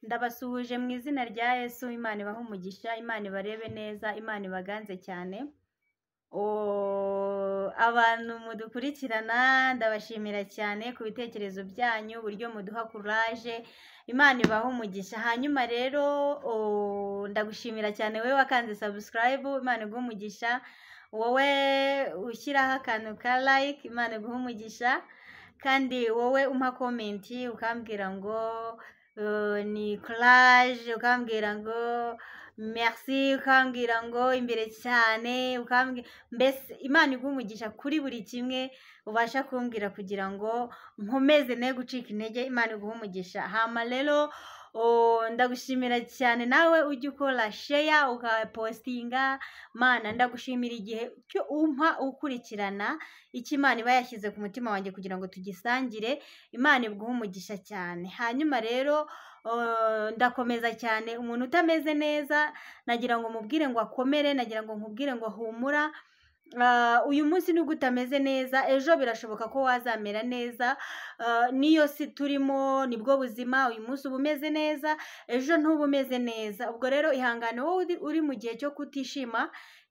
Ndabasuhuje mu izina rya Yesu, Imana ibahe umugisha, Imana ibarebe neza, Imana ibaganze cyane. Oh, abantu mudukurikirana ndabashimira cyane ku bitekerezo byanyu, uburyo muduha kuraje, Imana ibahe umugisha. Hanyuma rero oh, ndagushimira cyane wowe wakanze subscribe, Imana iguhe umugisha. Wowe ushyiraho akantu ka like, Imana iguhe umugisha. Kandi wowe umpa komenti ukambwira ngo euh, ni courage, ukambwira ngo merci, ukambwira ngo imbere cyane, ukambwira mbese Imana iguhe umugisha kuri buri kimwe ubasha kumbwira kugira ngo nkomeze ne gucika intege, Imana iguhe umugisha. Hama rero oh, ndagushimira cyane nawe ujya ukora share ukapostinga mana ndagushimira igihe cyo umpa ukurikirana icyo imana iba yashyize ku mutima wanjye kugira ngo tugisangire imana ibguhe umugisha cyane hanyuma rero uh, ndakomeza cyane umuntu utameze neza nagira ngo mubwire ngo akomere nagira ngo nkubwire ngo humura Uh, uyu munsi nubwo utameze neza ejo birashoboka ko wazamera neza uh, niyo si turimo nibwo buzima uyu munsi uba umeze neza ejo ntuba umeze neza ubwo rero ihangane wowe uri- uri mu gihe cyo kutishima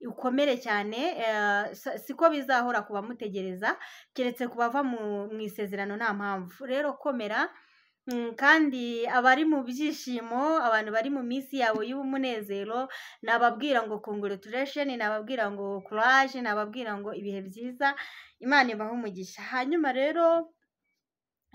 ukomere cyane eh, sa- siko bizahora ku bamutegereza keretse ku bava mu mu isezerano nta mpamvu rero komera mm, kandi abari mu byishimo abantu bari mu minsi yawe y'umunezero nababwira ngo congratulation nababwira ngo courage nababwira ngo ibihe byiza imana ibahe umugisha hanyuma rero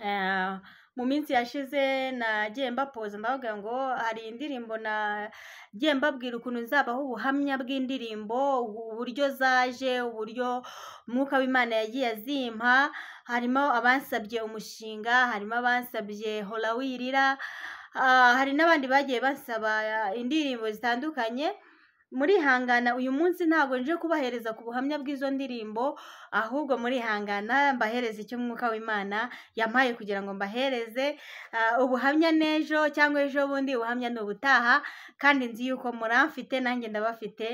eh, mu minsi yashize nagiye mbapoza mbavuga ngo hari indirimbo nagiye mbabwira ukuntu nzabaho ubuhamya bw'indirimbo ubu- uburyo zaje uburyo umwuka w'imana yagiye azimpa harimo abansabye umushinga harimo abansabye hora wirira ah, hari n'abandi bagiye basaba indirimbo zitandukanye murihangana uyu munsi ntabwo nje kubahereza ku buhamya bw'izo ndirimbo ahubwo murihangana mbahereza icyo umwuka w'imana yampaye kugira ngo mbahereze ah, ubuhamya n'ejo cyangwa ejo bundi ubuhamya ni ubutaha kandi nzi yuko muramfite nanjye ndabafite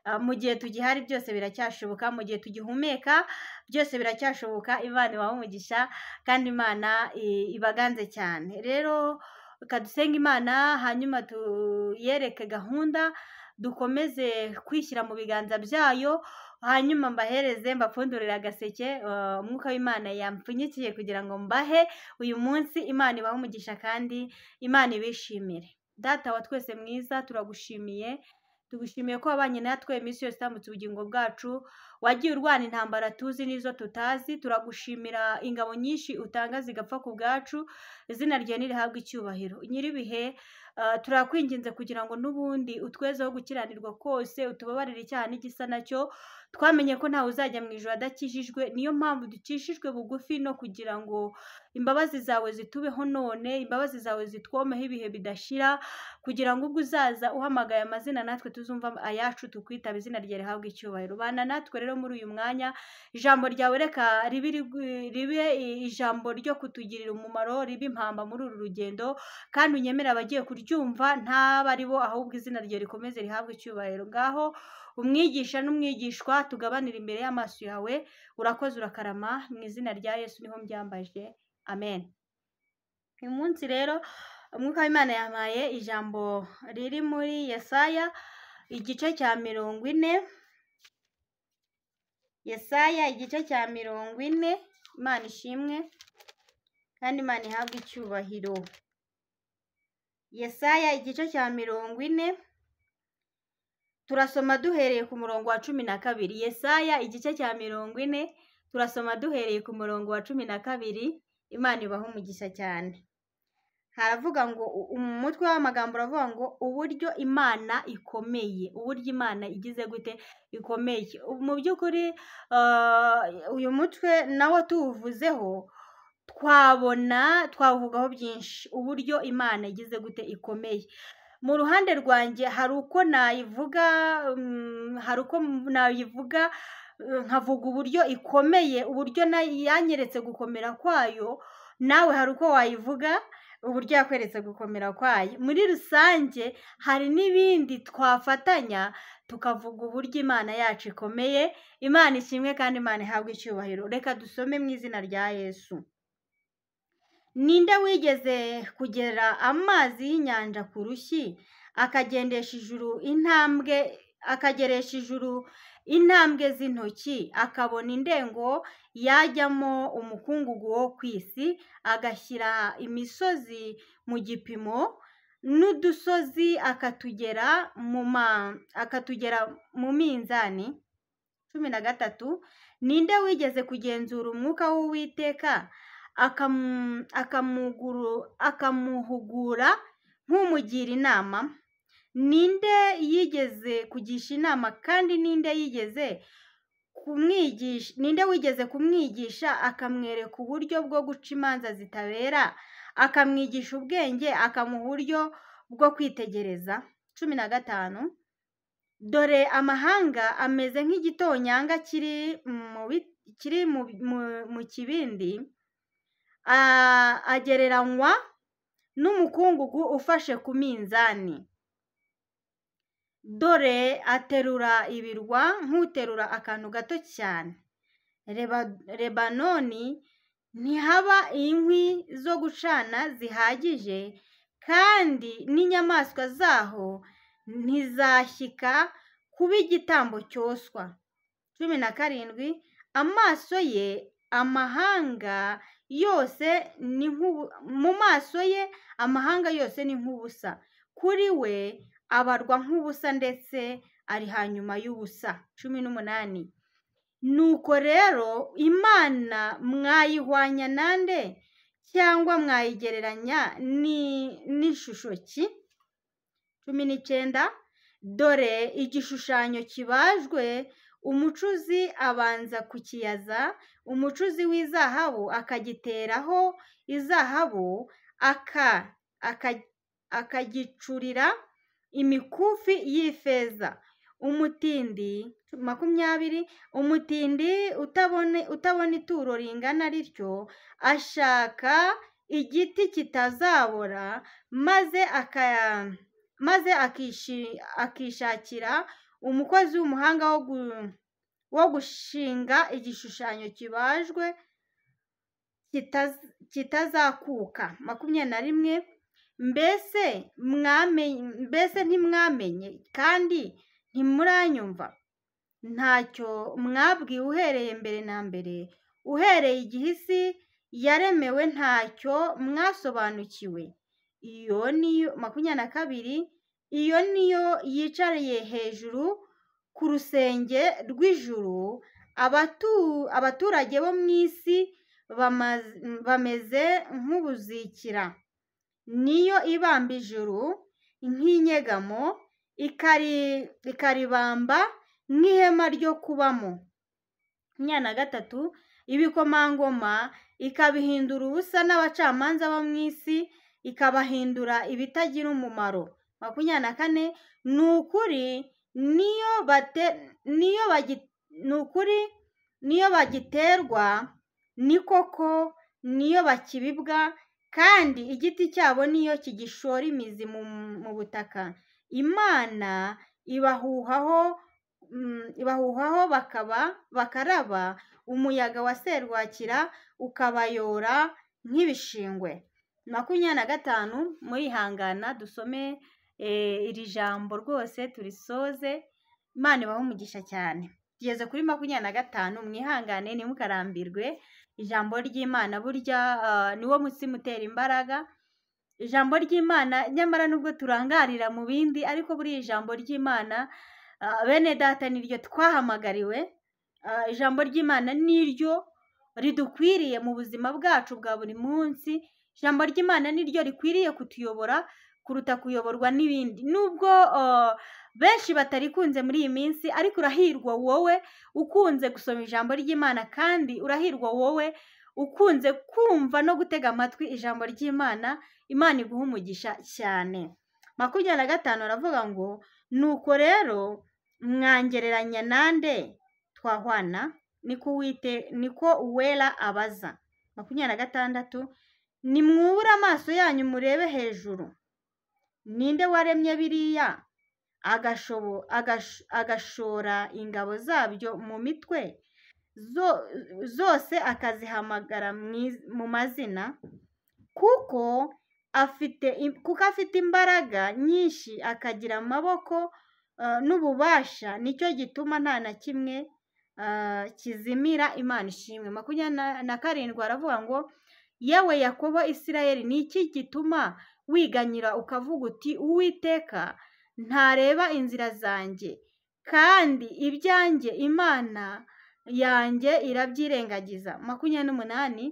Ah, mu gihe tugihari byose biracyashoboka mu gihe tugihumeka byose biracyashoboka imana ibahe umugisha kandi imana i- ibaganze cyane rero reka dusenge imana hanyuma tuyereke gahunda dukomeze kwishyira mu biganza byayo hanyuma mbahereze mbapfundurire agaseke ah, umwuka w'imana yampfunyikiye kugira ngo mbahe uyu munsi imana ibahe umugisha kandi imana ibishimire data wa twese mwiza turagushimiye tugushimiye ko wabanye natwe iminsi yose utambutse ubugingo bwacu wagiye urwana intambara tuzi n'izo tutazi turagushimira ingabo nyinshi utanga zigapfa ku bwacu izina ryawe ntirihabwe icyubahiro nyir'ibihe ah, turakwinginze kugira ngo n'ubundi utwezeho gukiranirwa kose utubabarire icyaha n'igisa nacyo twamenye ko ntawe uzajya mu ijoro adakijijwe niyo mpamvu dukijijwe bugufi no kugira ngo imbabazi zawe zitubeho none imbabazi zawe zitwomeho ibihe bidashira kugira ngo ubwo uzaza uhamagaye amazina natwe tuzumva ayacu tukwitaba izina rye rihabwa icyubahiro bana natwe rero muri uyu mwanya ijambo ryawe reka ribe rigu- ribe i- ijambo ryo kutugirira umumaro ribe impamba muri uru rugendo kandi unyemere abagiye kuryumva ntaba ari bo ahubwo izina rye rikomeze rihabwe icyubahiro ngaho umwigisha n'umwigishwa tugabanire imbere y'amaso yawe urakoze urakarama mu izina rya yesu niho mbyambaje amen uyu munsi rero umwuka w'imana yampaye ijambo riri muri yesaya igice cya mirongo ine yesaya igice cya mirongo ine imana ishimwe kandi imana ihabwe icyubahiro yesaya igice cya mirongo ine turasoma duhereye ku murongo wa cumi na kabiri yesaya igice cya mirongo ine turasoma duhereye ku murongo wa cumi na kabiri imana ibahe umugisha cyane haravuga ngo u- umutwe w'amagambo uravuga ngo uburyo imana ikomeye uburyo imana igize gute ikomeye Ubu mu by'ukuri ah, uyu mutwe nawo tuwuvuzeho twabona twawuvugaho byinshi uburyo imana igize gute ikomeye mu ruhande rwanjye hari uko nayivuga mm, hari uko nayivuga eh, nkavuga uburyo ikomeye uburyo nayo yanyeretse gukomera kwayo nawe hari uko wayivuga uburyo yakweretse gukomera kwayo muri rusange hari n'ibindi twafatanya tukavuga uburyo imana yacu ikomeye imana ishimwe kandi imana ihabwe icyubahiro reka dusome mu izina rya yesu ninde wigeze kugera amazi y'inyanja ku rushyi akagendesha ijuru intambwe akageresha ijuru intambwe z'intoki akabona indengo yajyamo umukungugu wo ku isi agashyira imisozi mu gipimo n'udusozi akatugera mu ma akatugera mu minzani cumi na gatatu ninde wigeze kugenzura umwuka w'uwiteka akamu- akamuguru- akamuhugura nk'umugira inama ninde yigeze kugisha inama kandi ninde yigeze kumwigisha ninde wigeze kumwigisha akamwereka uburyo bwo guca imanza zitabera akamwigisha ubwenge akamuha uburyo bwo kwitegereza cumi na gatanu dore amahanga ameze nk'igitonyanga kiri mu bi- kiri mu- mu- mu kibindi a- agereranywa n'umukungugu ufashe ku minzani dore aterura ibirwa nk'uterura akantu gato cyane Reba- lebanoni ntihaba inkwi zo gucana zihagije kandi n'inyamaswa zaho ntizashyika kuba igitambo cyoswa cumi na karindwi amaso ye amahanga yose ni nk'ubu mu maso ye amahanga yose ni nk'ubusa kuri we abarwa nk'ubusa ndetse ari hanyuma y'ubusa cumi n'umunani nuko rero imana mwayihwanya nande cyangwa mwayigereranya ni- n'ishusho ki cumi n'icyenda dore igishushanyo kibajwe umucuzi abanza kukiyaza umucuzi w'izahabu akagiteraho izahabu aka aka- akagicurira imikufi y'ifeza umutindi makumyabiri umutindi utabone utabona ituro ringana rityo ashaka igiti kitazabora maze aka- maze akishi- akishakira umukozi w'umuhanga wo gu- wo gushinga igishushanyo kibajwe kitaz- kitazakuka makumyabiri na rimwe mbese mwamenye mbese ntimwamenye kandi ntimuranyumva ntacyo mwabwiwe uhereye mbere na mbere uhereye igihe isi yaremewe ntacyo mwasobanukiwe iyo niyo makumyabiri na kabiri iyo niyo yicariye hejuru ku rusenge rw'ijuru abatu- abaturage bo mu isi bamaz- bameze nk'ubuzikira niyo ibamba ijuru nk'inyegamo ikari- ikaribamba nk'ihema ryo kubamo makumyabiri na gatatu ibikomangoma ikabihindura ubusa n'abacamanza bo mu isi ikabahindura ibitagira umumaro makumyabiri na kane ni ukuri niyo bate niyo bagi- ni ukuri niyo bagiterwa ni koko niyo bakibibwa kandi igiti cyabo niyo kigishora imizi mu, mu butaka imana ibahuhaho mm, ibahuhaho bakaba bakaraba umuyaga wa serwakira ukabayora nk'ibishingwe makumyabiri na gatanu murihangana dusome eh, iri jambo rwose turisoze imana ibahe umugisha cyane tugeze kuri makumyabiri na gatanu mwihangane ntimukarambirwe ijambo ry'imana burya ah, niwo mutsima utera imbaraga ijambo ry'imana nyamara nubwo turangarira mu bindi ariko buriya ijambo ry'imana ah, bene data niryo twahamagariwe Ah, ijambo ry'imana niryo ridukwiriye mu buzima bwacu bwa buri munsi ijambo ry'imana niryo rikwiriye kutuyobora kuruta kuyoborwa n'ibindi nubwo ah, benshi batarikunze muri iyi minsi ariko urahirwa wowe ukunze gusoma ijambo ry'imana kandi urahirwa wowe ukunze kumva no gutega amatwi ijambo ry'imana imana iguha umugisha cyane makumyabiri na gatanu aravuga ngo nuko rero mwangereranya nande twahwana niko uwite niko uwera abaza makumyabiri na gatandatu nimwubure amaso yanyu murebe hejuru ninde waremye biriya agashobo- agash- agashora ingabo zabyo mu mitwe zo- zose akazihamagara mu iz- mu mazina kuko afite im- kuko afite imbaraga nyinshi akagira amaboko eh, n'ububasha nicyo gituma nta na kimwe eh, kizimira imana ishimwe makumyabiri na- na karindwi aravuga ngo yewe yakobo isirayeli ni iki gituma wiganyira ukavuga uti uwiteka ntareba inzira zanjye kandi ibyanjye imana yanjye irabyirengagiza makumyabiri n'umunani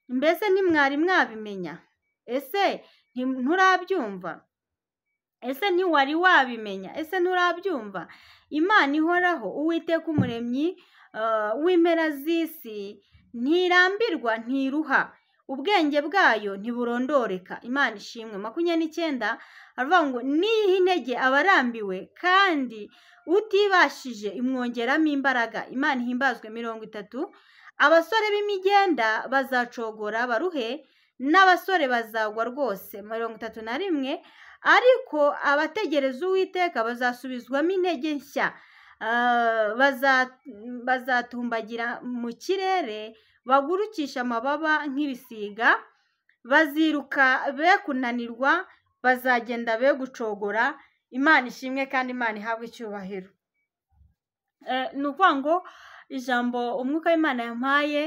mbese ntimwari mwabimenya ese nti- nturabyumva ese ntiwari wabimenya ese nturabyumva imana ihoraho uwiteka umuremyi eh, w'impera z'isi ntirambirwa ntiruha ubwenge bwayo ntiburondoreka imana ishimwe makumyabiri n'icyenda aravuga ngo niha intege abarambiwe kandi utibashije imwongeramo imbaraga imana ihimbazwe mirongo itatu abasore b'imigenda bazacogora baruhe n'abasore bazagwa rwose mirongo itatu na rimwe ariko abategereza uwiteka bazasubizwamo intege nshya Ah, baza- bazatumbagira mu kirere bagurukisha amababa nk'ibisiga baziruka be kunanirwa bazagenda be gucogora imana ishimwe kandi imana ihabwe icyubahiro Eh, ni ukuvuga ngo ijambo umwuka w'imana yampaye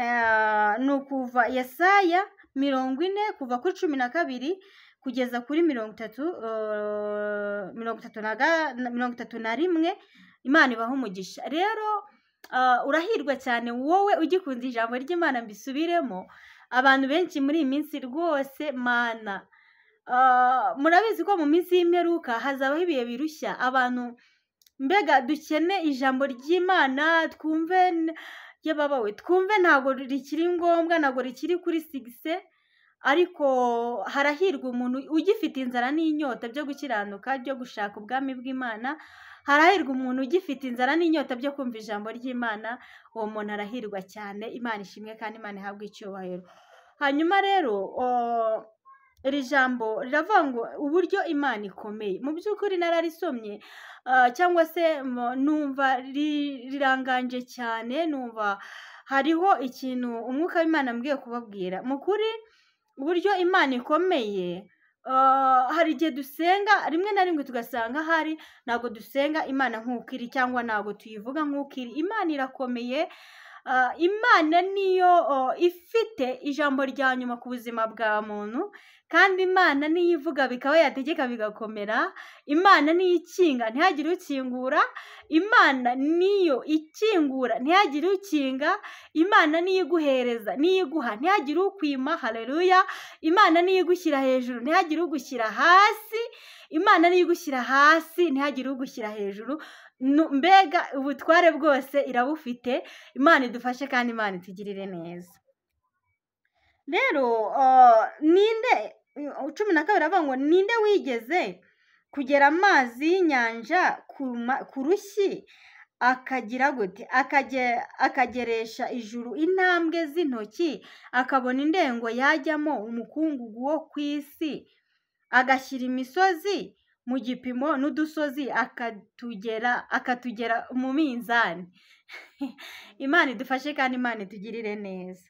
eh, ni ukuva yesaya mirongo ine kuva kuri cumi na kabiri kugeza kuri mirongo itatu eh, mirongo itatu na ga- na- mirongo itatu na rimwe imana ibaha umugisha rero ah, urahirwa cyane wowe ugikunze ijambo ry'imana mbisubiremo abantu benshi muri iyi minsi rwose mana ah, murabizi ko mu minsi y'imperuka hazabaho ibihe birushya abantu mbega dukene ijambo ry'imana twumve n- yababawe twumve ntabwo rikiri ngombwa ntabwo rikiri kuri sigise ariko harahirwa umuntu ugifite inzara n'inyota byo gukiranuka byo gushaka ubwami bw'imana harahirwa umuntu ugifite inzara n'inyota byo kumva ijambo ry'imana uwo muntu arahirwa cyane imana ishimwe kandi imana ihabwe icyubahiro hanyuma rero o- iri jambo riravuga ngo uburyo imana ikomeye mu by'ukuri nararisomye ah, cyangwa se mo- numva ri- riranganje cyane numva hariho ikintu umwuka w'imana ambwiye kubabwira mu kuri uburyo imana ikomeye ah, hari igihe dusenga rimwe na rimwe tugasanga hari ntabwo dusenga imana nk'uko iri cyangwa ntabwo tuyivuga nk'uko iri imana irakomeye Ah, imana niyo oh, ifite ijambo rya nyuma ku buzima bwa muntu kandi imana niyo ivuga bikaba yategeka bigakomera imana niyo ikinga ntihagire ukingura imana niyo ikingura ntihagire ukinga imana niyo iguhereza niyo iguha ntihagire ukwima haleluya imana niyo igushyira hejuru ntihagire ugushyira hasi imana niyo igushyira hasi ntihagire ugushyira hejuru Nu- mbega ubutware bwose irabufite imana idufashe kandi imana itugirire neza rero ah, ninde cumi na kabiri avuga ngo ninde wigeze kugera amazi y'inyanja ku ma- ku rushyi akagira gute Akage- akageresha ijuru intambwe z'intoki akabona indengo yajyamo umukungugu wo ku isi agashyira imisozi mu gipimo n'udusozi akatugera akatugera mu minzani imana idufashe kandi imana itugirire neza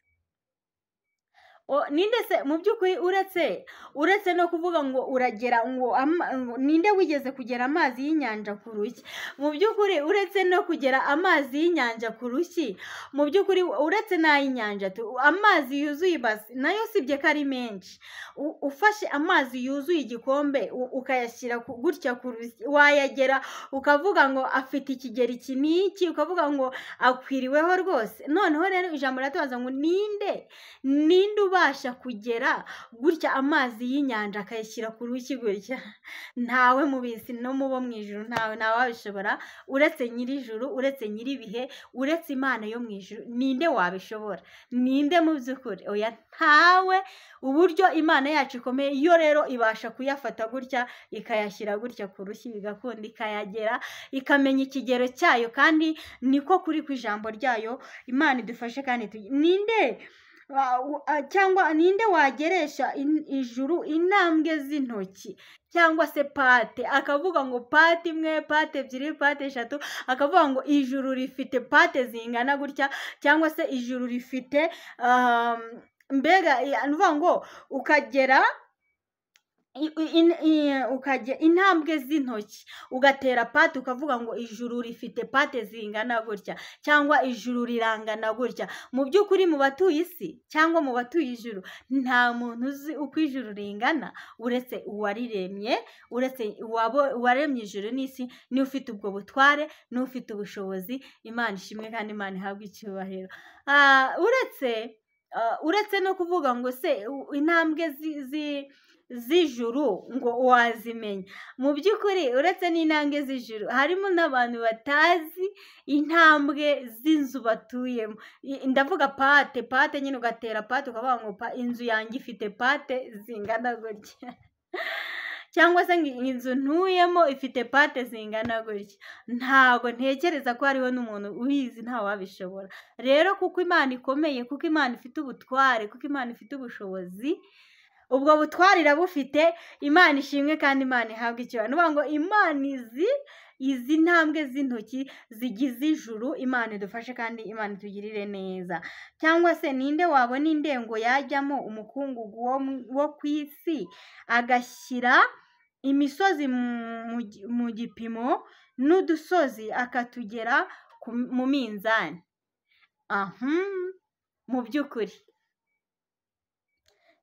O- ninde se mu by'ukuri uretse uretse no kuvuga ngo uragera ngo ama- ngo ninde wigeze kugera amazi y'inyanja ku rushyi mu by'ukuri uretse no kugera amazi y'inyanja ku rushyi mu by'ukuri uretse n'ay'inyanja tu amazi yuzuye ibasi nayo usibye ko ari menshi U- ufashe amazi yuzuye igikombe u- ukayashyira ku- gutya ku rushyi wayagera ukavuga ngo afite ikigero iki n'iki ukavuga ngo akwiriweho rwose noneho rero ijambo riratubaza ngo ninde ninde ubasha kugera gutya amazi y'inyanja akayashyira ku rushyi gutya ntawe mu bisi no mu bo mu ijuru ntawe ntawe wabishobora uretse nyir'ijuru uretse nyir'ibihe uretse imana yo mu ijuru ninde wabishobora ninde mu by'ukuri oya ntawe uburyo imana yacu ikomeye yo rero ibasha kuyafata gutya ikayashyira gutya ku rushyi igakunda ikayagera ikamenya ikigero cyayo kandi niko kuri ku ijambo ryayo imana idufashe kandi tugi- ninde wa- u- a- cyangwa ninde wageresha in- ijuru intambwe z'intoki cyangwa se pate akavuga ngo pate imwe pate ebyiri pate eshatu akavuga ngo ijuru rifite pate zingana gutya cyangwa se ijuru rifite um, mbega i- ni ukuvuga ngo ukagera i- i- in- i- ukajya intambwe z'intoki ugatera pate ukavuga ngo ijuru rifite pate zingana gutya cyangwa ijuru rirangana gutya mu by'ukuri mu batuye isi cyangwa mu batuye ijuru nta muntu uzi uko ijuru ringana uretse uwariremye uretse uwabo- uwaremye ijuru n'isi niwe ufite ubwo butware niwe ufite ubushobozi imana ishimwe kandi imana ihabwe icyubahiro Ah, uretse ah, uretse no kuvuga ngo se u- intambwe zi- zi- z'ijuru ngo wazimenya mu by'ukuri uretse n'intambwe z'ijuru harimo n'abantu batazi intambwe z'inzu batuyemo I- ndavuga pate pate nyine ugatera pate ukavuga ngo pa- inzu yanjye ifite pate zingana gutya cyangwa se ngo inzu ntuyemo ifite pate zingana gutya ntabwo ntekereza ko hariho n'umuntu ubizi ntawabishobora rero kuko imana ikomeye kuko imana ifite ubutware kuko imana ifite ubushobozi ubwo butware irabufite imana ishimwe kandi imana ihabwa icyo ni ukuvuga ngo imana izi izi ntambwe z'intoki zigize ijuru imana idufashe kandi imana itugirire neza cyangwa se ninde wabona indengo yajyamo umukungugu wo mu- wo ku isi agashyira imisozi mu- mu gi- mu gipimo n'udusozi akatugera ku- mu minzani aha mu by'ukuri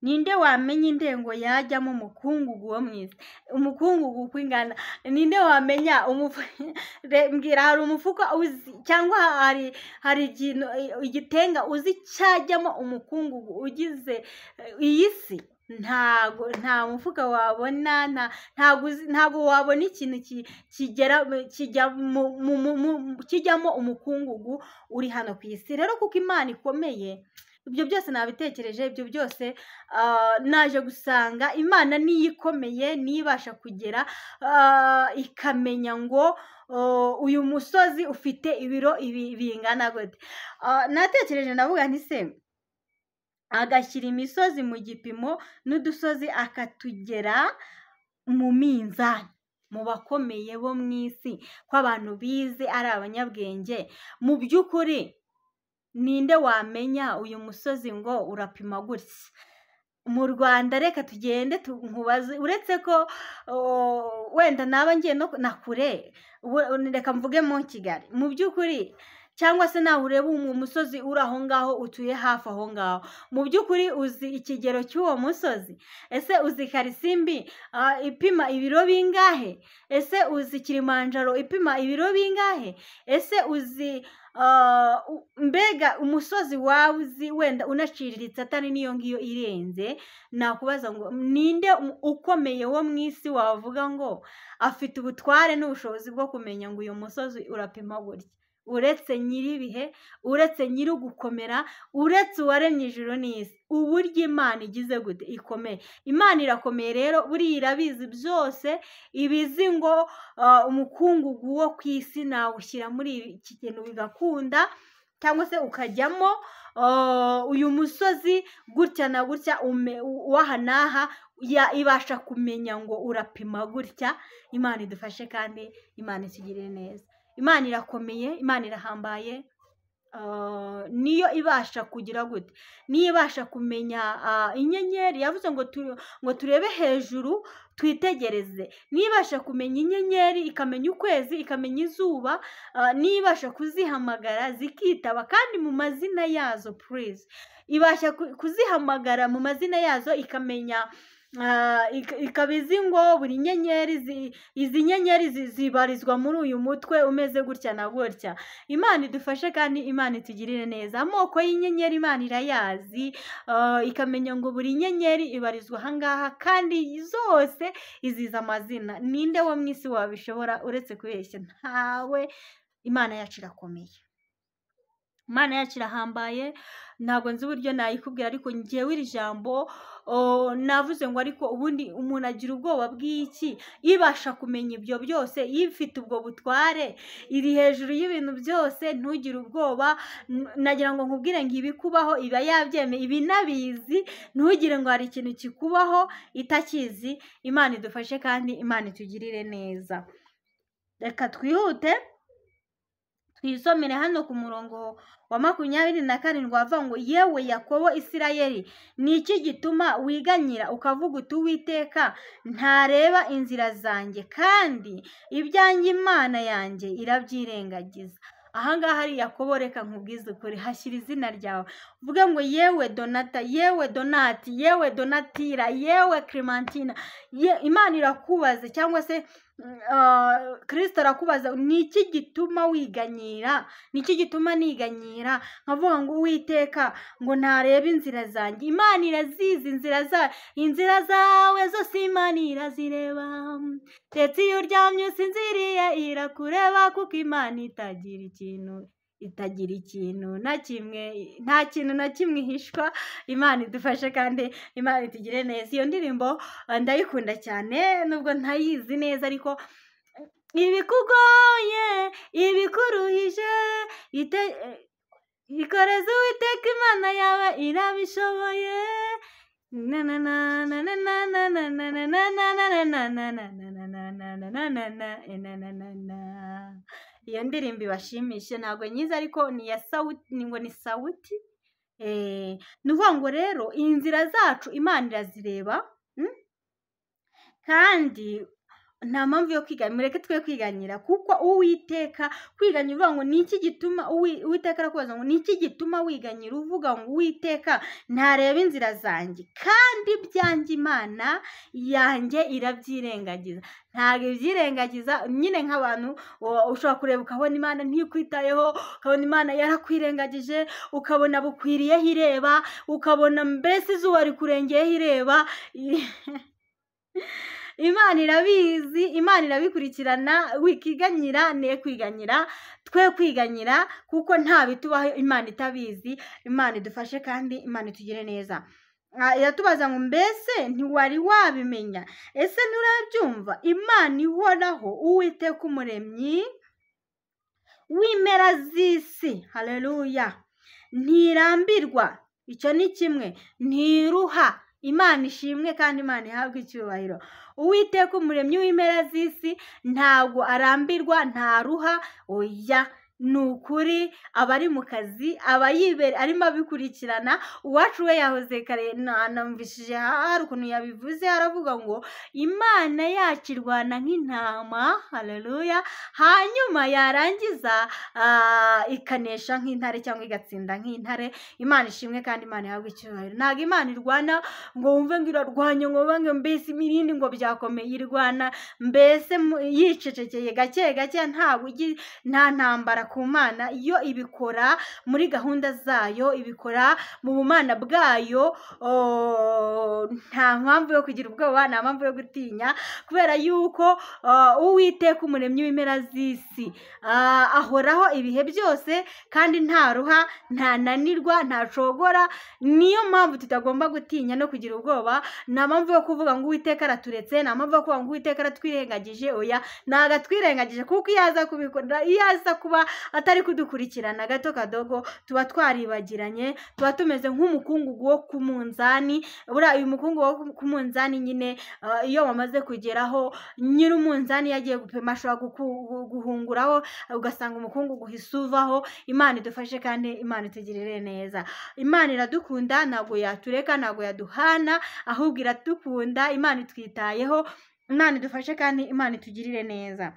ninde wamenya indengo yajyamo umukungugu wo mu isi umukungugu uko ingana ninde wamenya umufu- Re- mbwira hari umufuka uzi cyangwa hari hari ikintu igitenga uzi cyajyamo umukungugu ugize eh, iyi si ntago nta mufuka wabona nta ntago uzi- ntago wabona ikintu ki- kigera kijya mu, mu, mu, mu- kijyamo umukungugu uri hano ku isi rero kuko imana ikomeye ibyo byose nabitekereje ibyo byose ah, naje gusanga imana niyo ikomeye niyo ibasha kugera ah, ikamenya ngo oh, uyu musozi ufite ibiro ibi bingana gute Ah, natekereje ndavuga nti se agashyira imisozi mu gipimo n'udusozi akatugera mu minzani mu bakomeye bo mu isi ko abantu bize ari abanyabwenge mu by'ukuri ninde wamenya uyu musozi ngo urapima gutya mu rwanda reka tugende tu- nkubaze uretse ko oh, wenda naba ngiye no na kure we- reka mvuge mu kigali mu by'ukuri cyangwa se nawe ureba uwo musozi uri aho ngaho utuye hafi aho ngaho mu by'ukuri uzi ikigero cy'uwo musozi ese uzi karisimbi ah, ipima ibiro bingahe ese uzi kilimanjaro ipima ibiro bingahe ese uzi ah, u- mbega umusozi wawe uzi wenda unaciriritse atari n'iyo ngiyo irenze nakubaza ngo ninde um- ukomeye wo mu isi wavuga ngo afite ubutware n'ubushobozi bwo kumenya ngo uyu musozi urapima gutya uretse nyir'ibihe uretse nyiri ugukomera uretse uwaremye ijuru n'isi uburyo imana igize gute ikomeye imana irakomeye rero buriya irabizi byose ibizi ngo ah, umukungugu wo ku isi nawushyira muri iki kintu bigakunda cyangwa se ukajyamo ah, uyu musozi gutya na gutya ume- u- w'aha n'aha ya- ibasha kumenya ngo urapima gutya imana idufashe kandi imana itugirire neza imana irakomeye imana irahambaye ah, niyo ibasha kugira gute niyo ibasha kumenya ah, inyenyeri yavuze ngo tu- ngo turebe hejuru twitegereze nibasha kumenya inyenyeri ikamenya ukwezi ikamenya izuba ah, nibasha kuzihamagara zikitaba kandi mu mazina yazo purize ibasha ku- kuzihamagara mu mazina yazo ikamenya ah, ik- ikaba izi ngo buri nyenyeri zi- izi nyenyeri zi- zibarizwa muri uyu mutwe umeze gutya na gutya imana idufashe kandi imana itugirire neza amoko y'inyenyeri imana irayazi ah, ikamenya ngo buri nyenyeri ibarizwa ahangaha kandi zose iziza amazina ninde wo mu isi wabishobora uretse kubeshya ntawe imana yacu irakomeye imana yacu irahambaye ntabwo nzi uburyo nayikubwira ariko ngewe iri jambo o, navuze ngo ariko ubundi umuntu agira ubwoba bw'iki ibasha kumenya ibyo byose ifite ubwo butware iri hejuru y'ibintu byose ntugire ubwoba N- nagira ngo nkubwire ngo ibikubaho iba yabyemeye ibi inabizi ntugire ngo hari ikintu kikubaho itakizi imana idufashe kandi imana itugirire neza reka twihute twisomere hano ku murongo wa makumyabiri na karindwi wavuga ngo yewe yakobo isirayeli ni iki gituma wiganyira ukavuga uti uwiteka ntareba inzira zanjye kandi ibyanjye imana yanjye irabyirengagiza ahangaha hari yakobo reka nkubwize ukuri hashyira izina ryawe uvuge ngo yewe donata yewe donati yewe donatira yewe clementina ye- imana irakubaza cyangwa se Uh, kirisito arakubaza ni iki gituma wiganyira ni iki gituma niganyira nkavuga ngo uwiteka ngo ntarebe inzira zanjye imana irazizi inzira zawe inzira zawe zose imana irazireba ndetse iyo uryamye usinziriye irakureba kuko imana itagira ikintu itagira ikintu na kimwe nta kintu na kimwe ihishwa imana idufashe kandi imana itugire neza iyo ndirimbo eh, ndayikunda cyane nubwo ntayizi neza ariko ibikugoye ibikuruhije ite- eh, ikoreze uwiteka imana yawe irabishoboye na na na na na na na na na na na na na na na na na na na na na na na na na na na iyo ndirimbo ibashimishe ntabwo nyiza ariko ni iya sawuti ni ngo ni sawuti eh, ni ukuvuga ngo rero inzira zacu imana irazireba mm? kandi nta mpamvu yo kwigana mureke twe kwiganyira kuko uwiteka kwiganyira uvuga ngo ni iki gituma uwi- uwiteka arakubaza ngo ni iki gituma wiganyira uvuga ngo uwiteka ntareba inzira zanjye kandi ibyanjye imana yanjye irabyirengagiza ntabwo ibyirengagiza nyine nk'abantu o- ushobora kureba ukabona imana ntikwitayeho ukabona imana yarakwirengagije ukabona bukwiriyeho ireba ukabona mbese izuba rikurengeyeho ireba imana irabizi imana irabikurikirana wikiganyira ne kwiganyira twe kwiganyira kuko nta bitubaho imana itabizi imana idufashe kandi imana itugire neza Ah, iratubaza ngo mbese ntiwari wabimenya ese nturabyumva imana ihoraho uwiteka umuremyi w'impera z'isi haleluya ntirambirwa icyo ni kimwe ntiruha imana ishimwe kandi imana ihabwe icyubahiro uwiteka umuremyi w'impera z'isi ntabwo arambirwa ntaruha oya ni ukuri aba ari mu kazi aba yibere arimo abikurikirana uwacu we yahoze kare na- namvishije ha- hari ukuntu yabivuze aravuga ngo imana yacu irwana nk'intama haleluya hanyuma yarangiza ah, ikanesha nk'intare cyangwa igatsinda nk'intare imana ishimwe kandi imana ihabwe icyubahiro ntabwo imana irwana ngo wumve ngo irarwanya ngo wumve ngo mbese imirindi ngo byakomeye irwana mbese mu- yicecekeye gake gake nta bugi- nta ntambara ku mana yo ibikora muri gahunda zayo ibikora mu bumana bwayo o, nta mpamvu yo kugira ubwoba nta mpamvu yo gutinya kubera yuko ah, uwiteka umuremyi w'impera z'isi ah, ahoraho ibihe byose kandi nta ruha ntananirwa ntacogora niyo mpamvu tutagomba gutinya no kugira ubwoba nta mpamvu yo kuvuga ngo uwiteka araturetse nta mpamvu yo kuvuga ngo uwiteka aratwirengagije oya ntabwo atwirengagije kuko iyo aza kubikora iyo aza kuba atari kudukurikirana gato kadogo tuba twaribagiranye tuba tumeze nk'umukungugu wo ku munzani buriya uyu mukungugu wo ku munzani nyine ah, iyo wamaze kugeraho nyiri umunzani iyo agiye gupima ashobora guku- guhunguraho ugasanga umukungugu uhise uvaho imana idufashe kandi imana itugirire neza imana iradukunda ntabwo yatureka ntabwo yaduhana ahubwo iradukunda imana itwitayeho imana idufashe kandi imana itugirire neza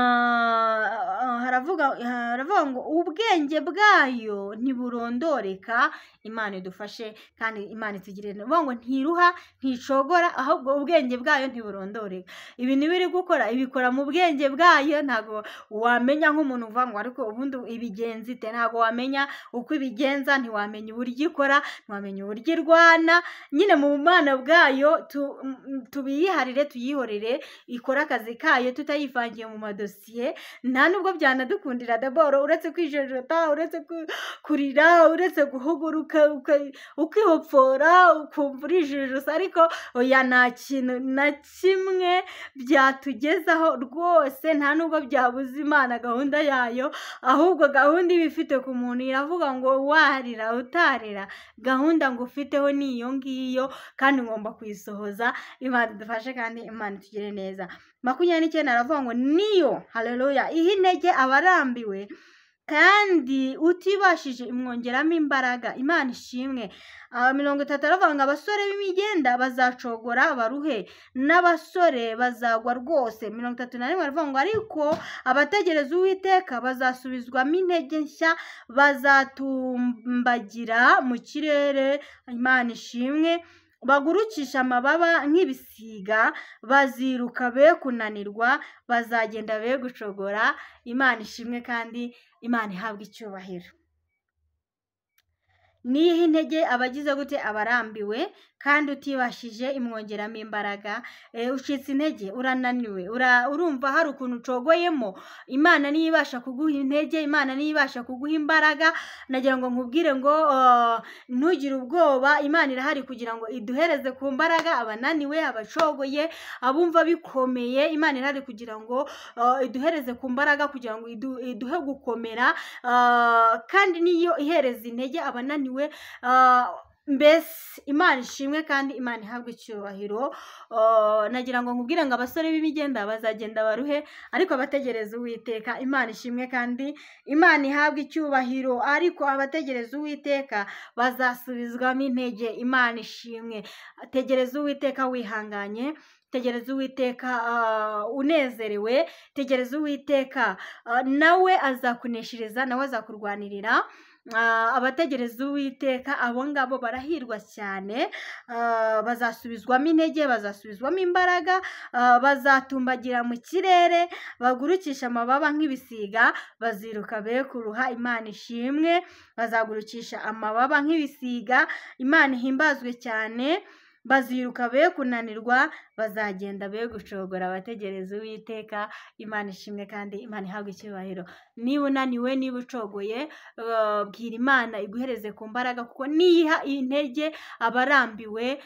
Ah, haravuga haravuga ngo ubwenge bwayo ntiburondoreka imana idufashe kandi imana itugirire neza Baravuga ngo ntiruha nticogora ahubwo ubwenge bwayo ntiburondoreka ibintu iba iri gukora ibikora mu bwenge bwayo ntabwo wamenya nk'umuntu uvuga ngo ariko ubundi ibigenza ite ntabwo wamenya uko ibigenza ntiwamenya uburyo ikora ntiwamenya uburyo irwana nyine mu bumana bwayo tu- m- tubiyiharire tuyihorere ikora akazi kayo tutayivangiye mu madosiye nta nubwo byanadukundira daboro uretse kwijejota uretse ku- kurira uretse guhuguruka uka- ukihopfora ukumva urijijusa ariko oya nta kintu na kimwe byatugezaho rwose nta nubwo byabuza imana gahunda yayo ahubwo gahunda iba ifite ku muntu iravuga ngo warira utarira gahunda ngo ufiteho ni iyo ngiyo kandi ngomba kuyisohoza imana idufashe kandi imana itugire neza makumyabiri n'icyenda aravuga ngo ni niyo hareruya iha intege abarambiwe kandi utibashije imwongeramo imbaraga imana ishimwe aha mirongo itatu aravuga ngo abasore b'imigenda bazacogora baruhe n'abasore bazagwa rwose mirongo itatu na rimwe aravuga ngo ariko abategereza uwiteka bazasubizwamo intege nshya bazatumbagira mu kirere imana ishimwe bagurukisha amababa nk'ibisiga baziruka be kunanirwa bazagenda be gucogora imana ishimwe kandi imana ihabwa icyubahiro niyihe intege abagize gute abarambiwe kandi utibashije imwongeramo imbaraga ucitse intege urananiwe urumva hari ukuntu ucogoyemo imana niyo ibasha kuguha intege imana niyo ibasha kuguha imbaraga nagira ngo nkubwire ngo ntugire ubwoba imana irahari kugira ngo iduhereze ku mbaraga abananiwe abacogoye abumva bikomeye imana irahari kugira ngo iduhereze ku mbaraga kugira ngo iduhe gukomera kandi niyo ihereza intege abananiwe mbese imana ishimwe kandi imana ihabwa icyubahiro nagira ngo nkubwire ngo abasore b'imigenda bazagenda baruhe ariko abategereza uwiteka imana ishimwe kandi imana ihabwa icyubahiro ariko abategereza uwiteka bazasubizwamo intege imana ishimwe tegereza uwiteka wihanganye tegereza uwiteka unezerewe tegereza uwiteka nawe azakuneshiriza nawe azakurwanirira abategereza uwiteka abo ngabo barahirwa cyane bazasubizwamo intege bazasubizwamo imbaraga bazatumbagira mu kirere bagurukisha amababa nk'ibisiga baziruka be kuruha imana ishimwe bazagurukisha amababa nk'ibisiga imana ihimbazwe cyane baziruka be kunanirwa bazagenda be gucogora abategereza uwiteka imana ishimwe kandi imana ihabwa icyubahiro niba unaniwe niba ucogoye bwira imana iguhereze ku mbaraga kuko niyiha intege abarambiwe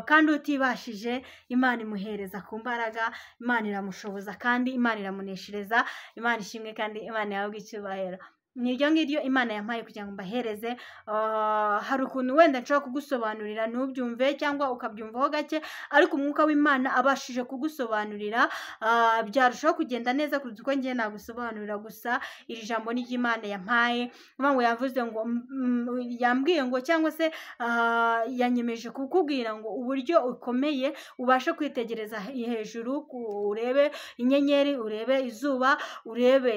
kandi utibashije imana imuhereza ku mbaraga imana iramushoboza kandi imana iramuneshereza imana ishimwe kandi imana ihabwa icyubahiro ni iryo ngiryo imana yampaye kugira ngo mbahereze hari ukuntu wenda nshobora kugusobanurira ntubyumve cyangwa ukabyumvaho gake ariko umwuka w'imana abashije kugusobanurira byarushaho kugenda neza kuruta uko ngiye nagusobanurira gusa iri jambo ni ry'imana yampaye mpamvu yavuze ngo yambwiye ngo cyangwa se yanyemeje kukubwira ngo uburyo ukomeye ubashe kwitegereza hejuru urebe inyenyeri urebe izuba urebe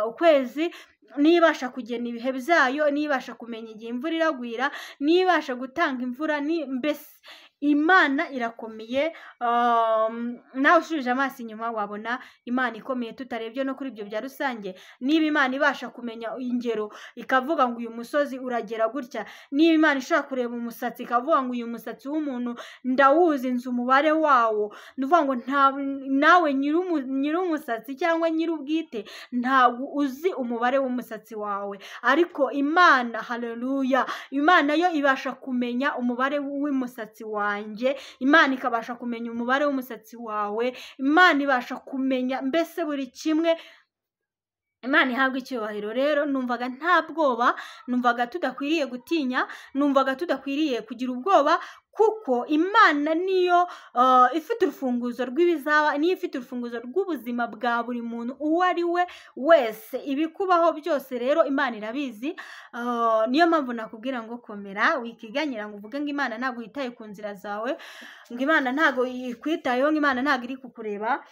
ukwezi niyo ibasha kugena ibihe byayo niyo ibasha kumenya igihe imvura iragwira niyo ibasha gutanga imvura mbese imana irakomeye nawe ushubije amaso inyuma wabona imana ikomeye tutarebye no kuri ibyo bya rusange niba imana ibasha kumenya ingero ikavuga ngo uyu musozi uragera gutya niba imana ishobora kureba umusatsi ikavuga ngo uyu musatsi w'umuntu ndawuzi nzi umubare wawo ni ukuvuga ngo nawe nyir'umusatsi cyangwa nyir'ubwite ntabwo uzi umubare w'umusatsi wawe ariko imana hareruya imana yo ibasha kumenya umubare w'umusatsi wawe wanjye imana ikabasha kumenya umubare w'umusatsi wawe imana ibasha kumenya mbese buri kimwe imana ihabwa icyubahiro rero numvaga nta bwoba numvaga tudakwiriye gutinya numvaga tudakwiriye kugira ubwoba kuko imana niyo ifite urufunguzo rw'ibizaba niyo ifite urufunguzo rw'ubuzima bwa buri muntu uwo ari we wese ibikubaho byose rero imana irabizi niyo mpamvu nakubwira ngo komera wikiganyira ngo uvuge ngo imana ntabwo yitaye ku nzira zawe ngo imana ntabwo yikwitayeho ngo imana ntabwo iri kukureba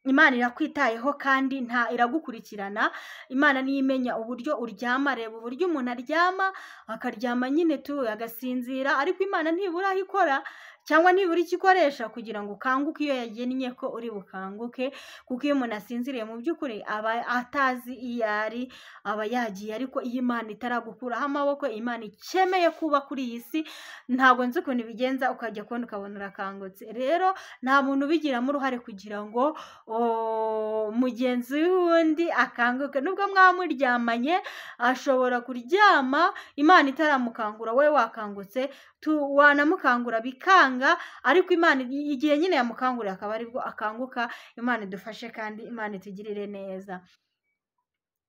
imana irakwitayeho kandi nta iragukurikirana imana niyo imenya uburyo uryama reba uburyo umuntu aryama akaryama nyine tuwe agasinzira ariko imana ntibura aho ikora cyangwa nibura icyo ikoresha kugira ngo ukanguke iyo yagennye ko uri bukanguke kuko iyo umuntu asinziriye mu by'ukuri aba atazi iyo ari aba yagiye ariko iyo imana itaragukuraho amaboko imana ikemeye kuba kuri iyi si ntabwo nzi ukuntu ibigenza ukajya kubona ukabona urakangutse rero nta muntu ubigiramo uruhare kugira ngo mugenzi w'undi akanguke nubwo mwamuryamanye ashobora kuryama imana itaramukangura wowe wakangutse wanamukangura bikanga ariko imana igihe nyine yamukanguriye akaba aribwo akanguka imana idufashe kandi imana itugirire neza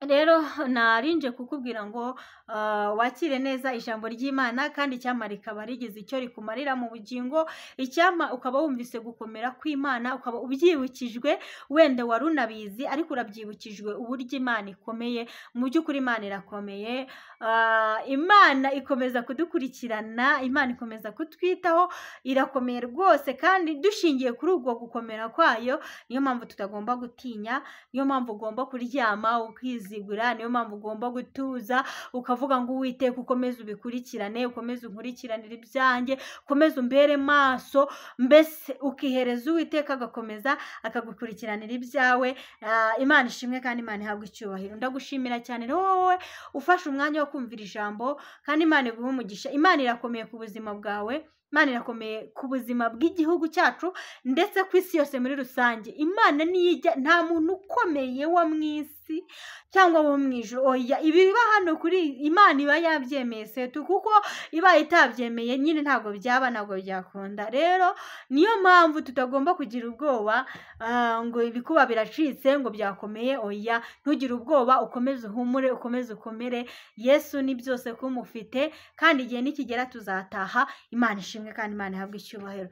rero narinje kukubwira ngo ah, wakire neza ijambo ry'imana kandi icyampa rikaba rigize icyo rikumarira mu bugingo icyampa ukaba wumvise gukomera kw'imana ukaba ubyibukijwe wenda wari unabizi ariko urabyibukijwe uburyo imana ikomeye mu by'ukuri imana irakomeye Ah, imana ikomeza kudukurikirana imana ikomeza kutwitaho irakomeye rwose kandi dushingiye kuri ubwo gukomera kwayo niyo mpamvu tutagomba gutinya niyo mpamvu ugomba kuryama ukizigura niyo mpamvu ugomba gutuza ukavuga ngo uwiteka ukomeze ubikurikirane ukomeze unkurikiranire ibyanjye ukomeze umbere maso mbese ukihereza uwiteka agakomeza akagukurikiranira ibyawe Ah, imana ishimwe kandi imana ihabwe icyubahiro ndagushimira cyane rero wowe ufashe umwanya wo kumvira ijambo kandi imana iguhe umugisha imana irakomeye ku buzima bwawe imana irakomeye ku buzima bw'igihugu cyacu ndetse ku isi yose muri rusange imana niyijya nta muntu ukomeye wo mu isi cyangwa wo mu ijoro oya ibiba hano kuri imana iba yabyemeye setu kuko ibaye itabyemeye nyine ntabwo byaba ntabwo byakunda rero niyo mpamvu tutagomba kugira ubwoba ah, ngo ibikuba biracitse ngo byakomeye oya ntugire ubwoba ukomeze uhumure ukomeze ukomere yesu ni byose kumufite kandi igihe nikigera tuzataha imana ishimwe kandi imana ihabwe icyubahiro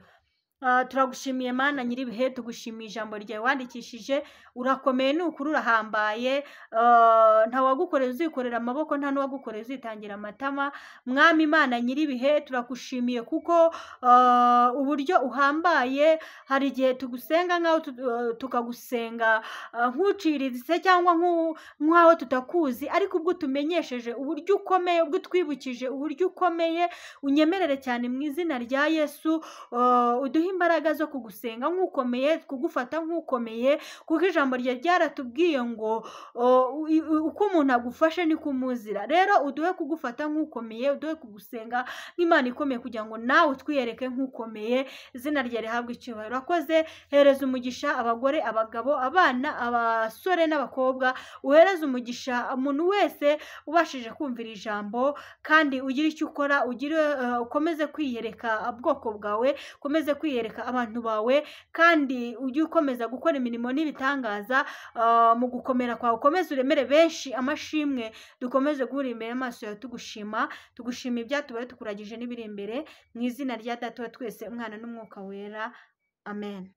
Ah, turagushimiye mana nyir'ibihe tugushimiye ijambo ryawe wandikishije urakomeye ni ukuri urahambaye Ah, ntawagukorera uzikorera amaboko nta n'uwagukorera uzitangira amatama mwami imana nyir'ibihe turagushimiye kuko ah, uburyo uhambaye hari igihe tugusenga nk'aho tu- ah, tukagusenga ah, nk'uciriritse cyangwa nk'u- nk'aho tutakuzi ariko ubwo utumenyesheje uburyo ukomeye ubwo utwibukije uburyo ukomeye unyemerere cyane mu izina rya yesu uh, uduhe imbaraga zo kugusenga nk'ukomeye kugufata nk'ukomeye kuko ijambo ryawe ryaratubwiye ngo uh, u- u- uko umuntu agufashe niko umuzira rero uduhe kugufata nk'ukomeye uduhe kugusenga nk'imana ikomeye kugira ngo nawe utwiyereke nk'ukomeye izina rya rihabwe icyubahiro urakoze hereza umugisha abagore abagabo abana abasore n'abakobwa uhereze umugisha umuntu wese ubashije kumvira ijambo kandi ugire icyo ukora ugire eh, ukomeze kwiyereka ubwoko bwawe ukomeze kwiyereka abantu bawe kandi ujye ukomeza gukora imirimo n'ibitangaza ah, mu gukomera kwawe ukomeze uremere benshi amashimwe dukomeze guhura imbere amaso yawe tugushima tugushima ibyatubaye tukuragije n'ibiri imbere mu izina rya data wa twese umwana n'umwuka wera amen